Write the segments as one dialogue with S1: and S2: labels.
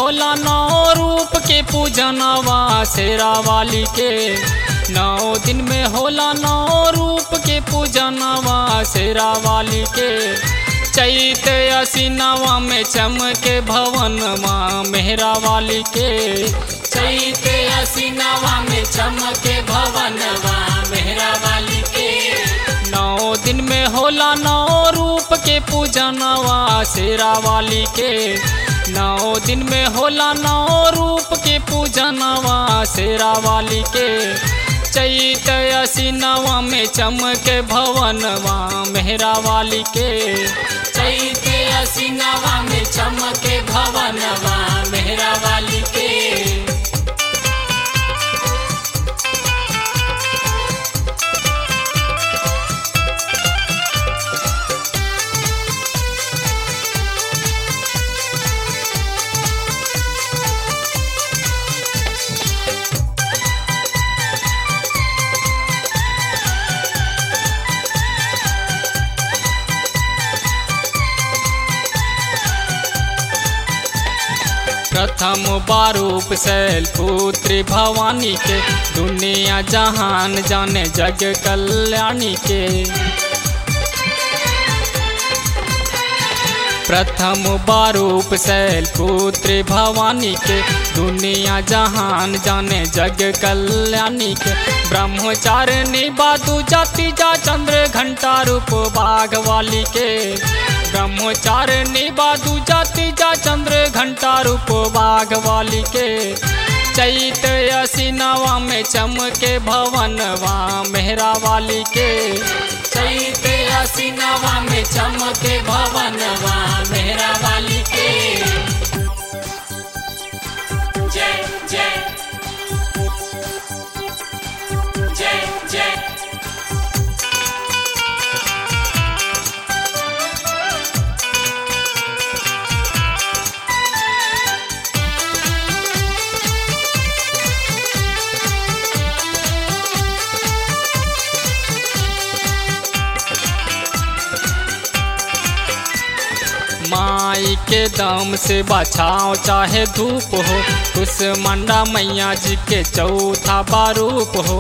S1: होला नौ रूप के पूजनवा शेरा वाली के नौ दिन में होला नौ रूप के पूजनवा शेरा वाली के चैत असिनवा में चमके भवनवा मेहरा वाली के चैत असिनवा में चमके भवनवा मेहरा वाली के नौ दिन में होला नौ रूप के पूजनवा शेरा वाली के नौ दिन में होला नौ रूप के पूजनवा शेरा वाली के चैत असिनवा में चमके भवनवा मेहरा वाली के चैत असिनवा में चमके भवनवा मेहरा वाली के प्रथम बारूप शैल पुत्री भवानी के दुनिया जहान जाने जग कल्याणी के प्रथम बारूप शैल पुत्री भवानी के दुनिया जहान जाने जग कल्याणी के ब्रह्मचारिणी बादू जाति जा चंद्र घंटा रूप बाघ वाली के ब्रह्मचारिणी बादू जाति जा चंद्र घंटा रूप बाघ वाली के चैत असिनवा में चमके भवनवा मेहरा वाली के चैत असिनवा में चमके भवनवा मेहरा वाली के जय जय जय जय माई के दम से बचाओ चाहे धूप हो उस मंडा मैया जी के चौथा बारूप हो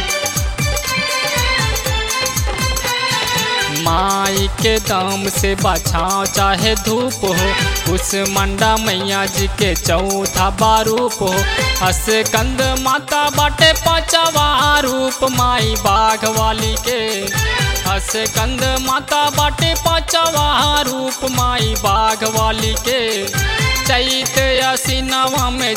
S1: माई के दम से बचाओ चाहे धूप हो उस मंडा मैया जी के चौथा बारूप हो हस कंद माता बाटे पाचवा रूप माई बाघ वाली के हस कंद माता बाटे पाचवा रूप माई बाघ वाली के चैत असिनवा में